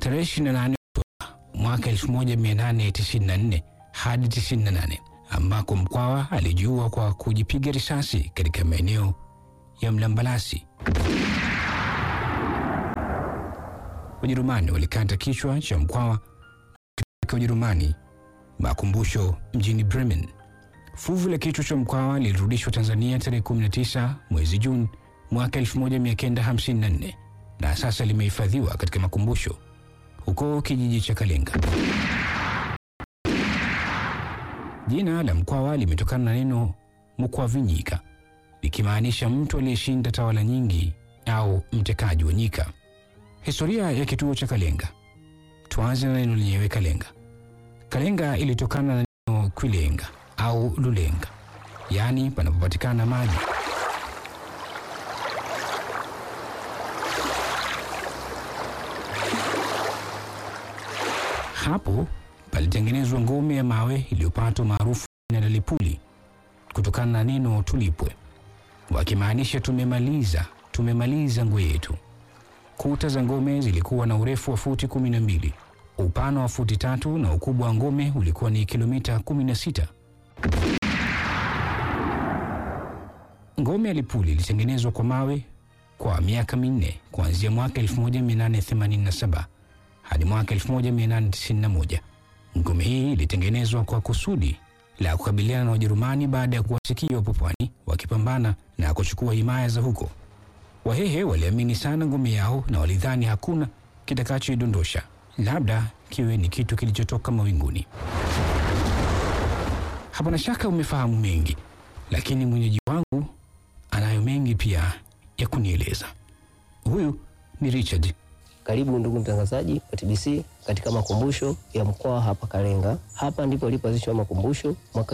tarehe 28 Oktoba mwaka 1894 hadi 98 ambako Mkwawa alijiua kwa kujipiga risasi katika maeneo ya Mlambalasi. Wajerumani walikata kichwa cha Mkwawa katika Ujerumani makumbusho mjini Bremen. Fuvu la kichwa cha Mkwawa lilirudishwa Tanzania tarehe 19 mwezi Juni mwaka 1954 na sasa limehifadhiwa katika makumbusho huko kijiji cha Kalenga. Jina la Mkwawa limetokana na neno mkwavinyika likimaanisha mtu aliyeshinda tawala nyingi au mtekaji wa nyika. Historia ya kituo cha Kalenga. Tuanze na neno lenyewe Kalenga. Kalenga ilitokana na neno kwilenga au lulenga, yaani panapopatikana maji. Hapo palitengenezwa ngome ya mawe iliyopata maarufu na Lipuli kutokana na neno tulipwe, wakimaanisha tumemaliza, tumemaliza ngwe yetu. Kuta za ngome zilikuwa na urefu wa futi kumi na mbili, upana wa futi tatu na ukubwa wa ngome ulikuwa ni kilomita 16. Ngome ya Lipuli ilitengenezwa kwa mawe kwa miaka minne kuanzia mwaka 1887 hadi mwaka 1891. Ngome hii ilitengenezwa kwa kusudi la kukabiliana na Wajerumani baada ya kuwasikia wapo pwani wakipambana na kuchukua himaya za huko. Wahehe waliamini sana ngome yao na walidhani hakuna kitakachoidondosha, labda kiwe ni kitu kilichotoka mawinguni. Hapana shaka umefahamu mengi, lakini mwenyeji wangu anayo mengi pia ya kunieleza. Huyu ni Richard. Karibu ndugu mtangazaji wa TBC katika makumbusho ya Mkwawa hapa Kalenga. Hapa ndipo ilipoanzishwa makumbusho mwaka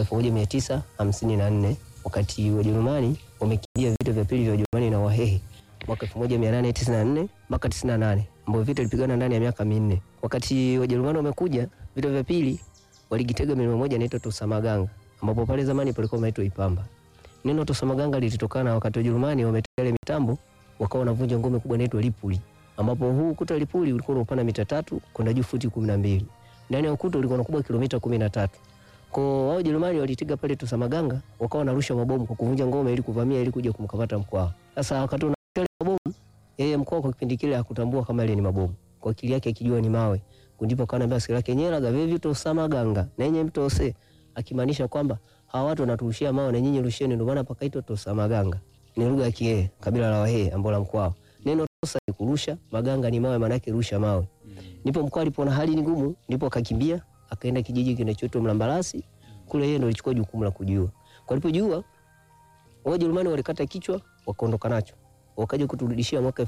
1954 wakati Wajerumani wamekimbia vita vya pili vya Wajerumani na Wahehe mwaka 1894 mpaka 98, ambapo vita vilipigana ndani ya miaka minne. Wakati Wajerumani wamekuja vita vya pili, waligitega milima moja inaitwa Tosamaganga, ambapo pale zamani palikuwa inaitwa Ipamba. Neno Tosamaganga lilitokana wakati Wajerumani wametega ile mitambo, wakawa wanavunja ngome kubwa inaitwa Lipuli ambapo huu ukuta wa Lipuli ulikuwa na upana mita tatu kwenda juu futi kumi na mbili. Ndani ya ukuta ulikuwa na ukubwa kilomita kumi na tatu. Kwa wao Jerumani walitega pale Tosamaganga, wakawa wanarusha mabomu kwa kuvunja ngome ili kuvamia ili kuja kumkamata Mkwawa. Sasa wakati unarusha mabomu, yeye Mkwawa kwa kipindi kile hakutambua kama ile ni mabomu. Kwa akili yake akijua ni mawe. Ndipo kana mbaya askari yake nyera gavevi Tosamaganga na yenye mtose akimaanisha kwamba hawa watu wanaturushia mawe na nyinyi rusheni, ndio maana pakaitwa Tosamaganga. Ni lugha ya Kihehe, kabila la Wahehe ambao la Mkwawa. Neno tosa ni kurusha, maganga ni mawe, maana yake rusha mawe. Ndipo Mkwawa alipoona hali ni ngumu, ndipo akakimbia akaenda kijiji kinachoitwa Mlambalasi. Kule yeye ndo alichukua jukumu la kujua. Kwa alipojua Wajerumani walikata kichwa wakaondoka nacho. Wakaja kuturudishia mwaka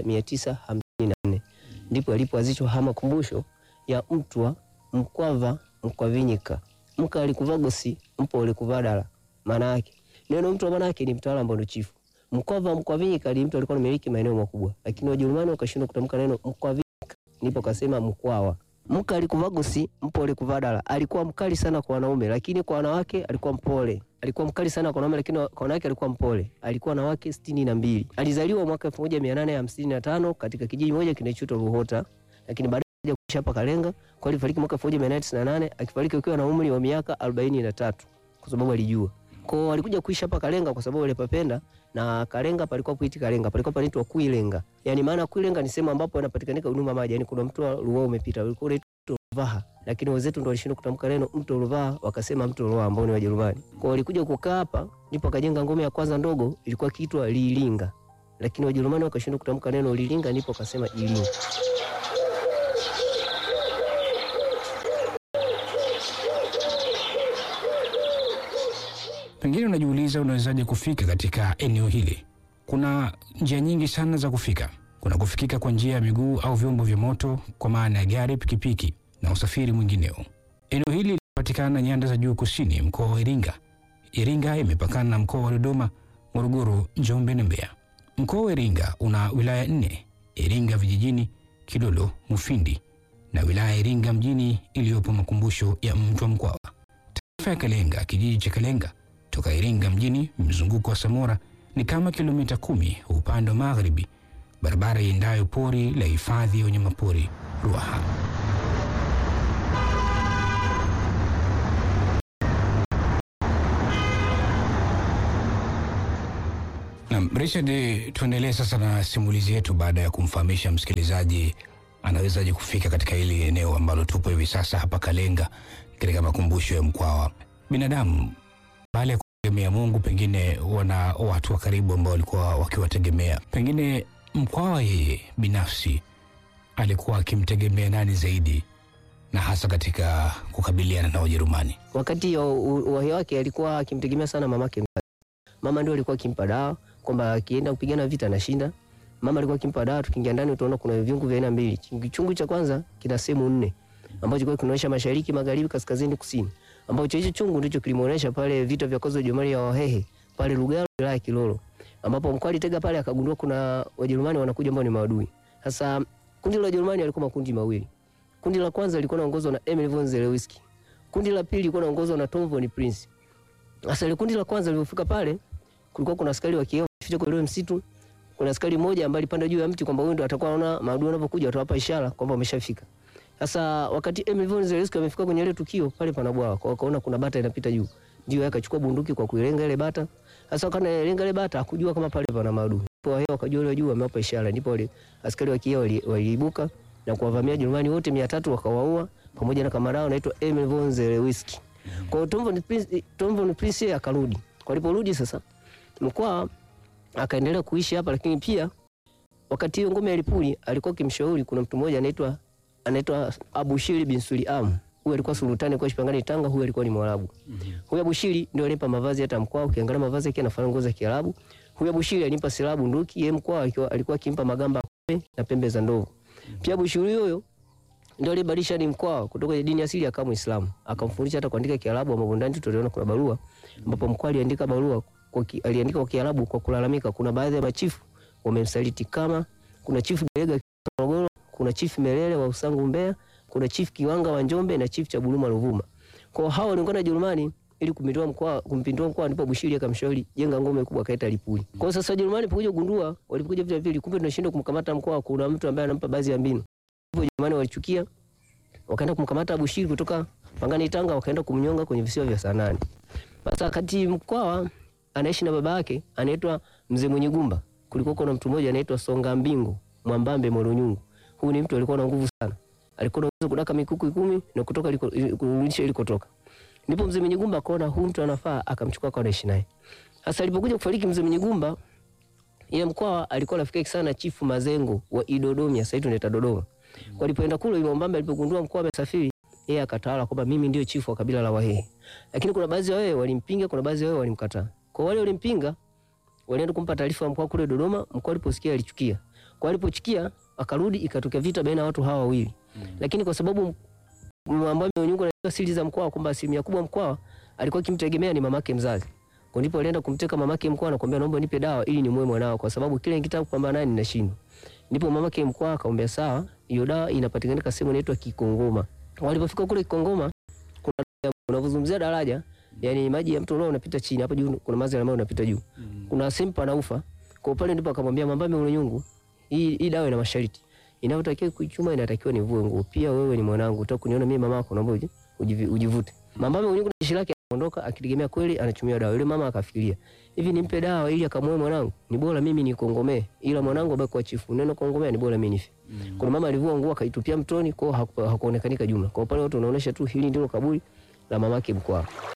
1954. Ndipo alipoanzishwa hama makumbusho ya Mtwa Mkwava Mkwavinyika. Mka alikuvagosi mpo alikuvadala. Maana yake neno Mtwa maana yake ni mtawala ambao ndio chifu. Mkwava Mkwavinyika ni mtu alikuwa anamiliki maeneo makubwa, lakini Wajerumani wakashindwa kutamka neno Mkwavinyika, ndipo kasema Mkwawa. Mka alikuvagosi mpo alikuvadala. Alikuwa mkali sana kwa wanaume, lakini kwa wanawake alikuwa mpole. Alikuwa mkali sana kwa wanaume, lakini kwa wanawake alikuwa mpole. Alikuwa na wake sitini na mbili. Alizaliwa mwaka 1855 katika kijiji moja kinachoitwa Ruhota, lakini baadaye akaja kuishi hapa Kalenga. Kwa alifariki mwaka 1898 akifariki akiwa na umri wa miaka 43 kwa sababu alijua kwa alikuja kuishi hapa Kalenga kwa sababu alipapenda na Kalenga palikuwa kuiti Kalenga palikuwa panaitwa Kuilenga. Yaani maana Kuilenga ni sehemu ambapo inapatikanika huduma maji. Yaani kuna mto Ruaha umepita. Ulikuwa unaitwa Ruvaha. Lakini wenzetu ndio walishindwa kutamka neno mto Ruvaha wakasema mto Ruaha ambao ni Wajerumani. Kwa walikuja kukaa hapa ndipo akajenga ngome ya kwanza ndogo ilikuwa kiitwa Lilinga. Lakini Wajerumani wakashindwa kutamka neno Lilinga ndipo akasema Ilinga. Pengine unajiuliza unawezaje kufika katika eneo hili. Kuna njia nyingi sana za kufika. Kuna kufikika kwa njia ya miguu au vyombo vya moto, kwa maana ya gari, pikipiki na usafiri mwingineo. Eneo hili linapatikana nyanda za juu kusini, mkoa wa Iringa. Iringa imepakana na mkoa wa Dodoma, Morogoro, Njombe na Mbeya. Mkoa wa Iringa una wilaya nne: Iringa vijijini, Kilolo, Mufindi na wilaya ya Iringa mjini iliyopo makumbusho ya Mtwa Mkwawa. Tarafa ya Kalenga, kijiji cha Kalenga toka Iringa mjini, mzunguko wa Samora ni kama kilomita kumi upande wa magharibi. Barabara iendayo pori la hifadhi ya wanyamapori Ruaha. Naam, Richard, tuendelee sasa na simulizi yetu baada ya kumfahamisha msikilizaji anawezaje kufika katika hili eneo ambalo tupo hivi sasa hapa Kalenga katika makumbusho ya Mkwawa. Binadamu baada ya kutegemea Mungu, pengine wana watu wa karibu ambao walikuwa wakiwategemea. Pengine Mkwawa yeye binafsi alikuwa akimtegemea nani zaidi, na hasa katika kukabiliana na Wajerumani? Wakati wa uhai wake alikuwa akimtegemea sana mamake mzazi. Mama ndio alikuwa akimpa dawa kwamba akienda kupigana vita anashinda. Mama alikuwa akimpa dawa, tukiingia ndani utaona kuna viungu vya aina mbili. Chungu cha kwanza kina sehemu nne ambacho kwa kinaonyesha mashariki, magharibi, kaskazini, kusini. Ambacho hicho chungu ndicho kilimuonesha pale vita vya kwanza Jerumani ya Wahehe pale Lugalo, wilaya ya Kilolo. Ambapo mkuu alitega pale akagundua kuna Wajerumani wanakuja ambao ni maadui. Sasa kundi la Wajerumani alikuwa makundi mawili. Kundi la kwanza lilikuwa linaongozwa na Emil von Zelewski. Kundi la pili lilikuwa linaongozwa na Tom von Prince. Sasa ile kundi la kwanza lilipofika pale kulikuwa kuna askari wa kioo ficha kwa ile msitu. Kuna askari mmoja ambaye alipanda juu ya mti kwamba huyo ndo atakuwa anaona maadui wanapokuja watawapa ishara kwamba wameshafika. Sasa wakati Emil von Zelewski amefika kwenye ile tukio pale pana bwawa, kwa wakaona kuna bata inapita juu. Ndio yeye akachukua bunduki kwa kuilenga ile bata. Sasa wakati analenga ile bata hakujua kama pale pana maadui. Kwa hiyo wakajua ile juu wamewapa ishara, ndipo wale askari wa kioo waliibuka na kuwavamia Jerumani wote 300 wakawaua pamoja na kamarao anaitwa Emil von Zelewski. Kwa hiyo Tom von Prince, Tom von Prince akarudi. Kwa aliporudi sasa Mkwawa akaendelea kuishi hapa, lakini pia wakati hiyo ngome ya Lipuli alikuwa kimshauri, kuna mtu mmoja anaitwa anaitwa Abushiri bin Suliam. Huyu alikuwa sultani kwa Shipangani Tanga, huyu alikuwa ni Mwarabu. Huyu Abushiri ndio alimpa mavazi hata Mkwawa, ukiangalia mavazi yake yanafanana nguo za Kiarabu. Huyu Abushiri alimpa silaha bunduki, yeye Mkwawa alikuwa alikuwa akimpa magamba na pembe za ndovu. Pia Abushiri huyo ndio alibadilisha ni Mkwawa kutoka dini asili akawa Muislamu, akamfundisha hata kuandika Kiarabu, ambapo ndani tuliona kuna barua ambapo Mkwawa aliandika barua kwa ki, aliandika kwa Kiarabu kwa kulalamika, kuna baadhi ya machifu wamemsaliti, kama kuna chifu Belega Morogoro, kuna chifu Melele wa Usangu Mbeya, kuna chifu Kiwanga wa Njombe na chifu cha Buluma Ruvuma. Kwa hao waliungana na Jerumani ili kumpindua Mkwawa, kumpindua Mkwawa, ndipo Bushiri akamshauri jenga ngome kubwa, kaita Lipuli. Kwa sasa Jerumani pokuja kugundua, walipokuja vita vile, kumbe tunashindwa kumkamata Mkwawa, kuna mtu ambaye anampa baadhi ya mbinu. Hivyo Jerumani walichukia, wakaenda kumkamata Bushiri kutoka Pangani Tanga, wakaenda kumnyonga kwenye visiwa vya Sanani. Sasa wakati Mkwawa anaishi na baba yake anaitwa Mzee Mwenye Gumba. Kulikuwa kuna mtu mmoja anaitwa Songa Mbingo Mwambambe Moronyungu. Huyu ni mtu alikuwa na nguvu sana. Alikuwa na uwezo kudaka mikuku kumi na kutoka kurudisha ilikotoka. Ndipo Mzee Mwenye Gumba akaona huyu mtu anafaa, akamchukua kwa anaishi naye. Sasa alipokuja kufariki Mzee Mwenye Gumba, yeye Mkwawa alikuwa rafiki sana Chifu Mazengo wa Idodomia, sasa tunaita Dodoma. Kwa alipoenda kule ile Mwambambe alipogundua Mkwawa amesafiri, yeye akatawala kwamba mimi ndio chifu wa kabila la Wahehe. Lakini kuna baadhi ya Wahehe walimpinga, kuna baadhi ya Wahehe walimkataa. Kwa wale walimpinga walienda kumpa taarifa mkuu kule Dodoma. Mkuu aliposikia alichukia, kwa alipochukia akarudi, ikatokea vita baina ya watu hawa wawili mm. Lakini kwa sababu Mwambambe Mwenyungu anajua siri za Mkwawa kwamba asilimia kubwa Mkwawa alikuwa akimtegemea ni mamake mzazi, kwa ndipo alienda kumteka mamake Mkwawa na kumwambia naomba nipe dawa ili nimue mwanao, kwa sababu kile nikitaka kupambana naye ninashindwa. Ndipo mamake Mkwawa akamwambia sawa, hiyo dawa inapatikana sehemu inaitwa Kikongoma. Walipofika kule Kikongoma, kuna unavozungumzia daraja yani maji ya mto leo unapita chini, hapo juu kuna maji ambayo unapita juu. Mm. Kuna sehemu panaufa. Kwa pale ndipo akamwambia Mwambambe Mwenyungu, hii hii dawa ina masharti. Inayotakiwa kuichuma inatakiwa nivue nguo. Pia wewe ni mwanangu, utaka kuniona mimi mamako, naomba ujivute. Mwambambe Mwenyungu na jeshi lake akaondoka akitegemea kweli anachumia dawa. Yule mama akafikiria, hivi nimpe dawa ili akamoe mwanangu? Ni bora mimi nikongomee, ila mwanangu abaki kwa chifu. Neno kongomea ni bora mimi nife. Mm. Kuna mama alivua nguo akaitupia mtoni, kwa hakuonekanika jumla. Kwa pale watu wanaonesha tu hili ndilo kaburi la mamake Mkwawa.